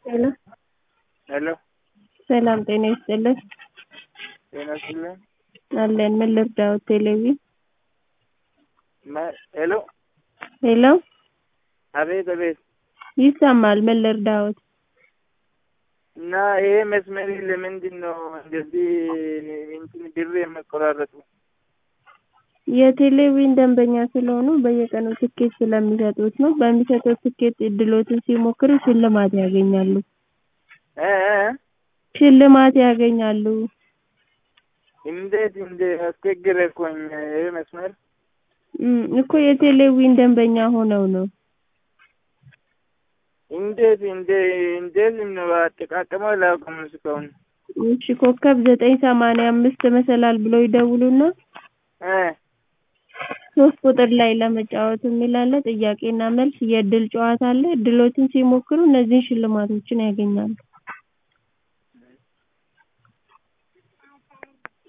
ሄሎ ሄሎ ሰላም ጤና ይስጥልን ጤና ይስጥልኝ። አለን ምን ልርዳዎት ቴሌቪ ማ- ሄሎ ሄሎ አቤት አቤት። ይሰማል ምን ልርዳዎት እና ይሄ መስመር ለምንድን ነው እንደዚህ እንትን ብር የመቆራረጡ? የቴሌቪዥን ደንበኛ ስለሆኑ በየቀኑ ትኬት ስለሚሰጡት ነው በሚሰጡት ትኬት እድሎትን ሲሞክሩ ሽልማት ያገኛሉ እ እ ሽልማት ያገኛሉ እንዴት እንደ አስቸገረኩኝ ይሄ መስመር እም፣ እኮ የቴሌቪዥን ደንበኛ ሆነው ነው እንዴት እንደ እንዴት ነው አጠቃቀመው አላውቅም እስካሁን እሺ ኮከብ ዘጠኝ ሰማንያ አምስት መሰላል ብለው ይደውሉና እ ሶስት ቁጥር ላይ ለመጫወት የሚል አለ ጥያቄና መልስ የእድል ጨዋታ አለ እድሎችን ሲሞክሩ እነዚህን ሽልማቶችን ያገኛሉ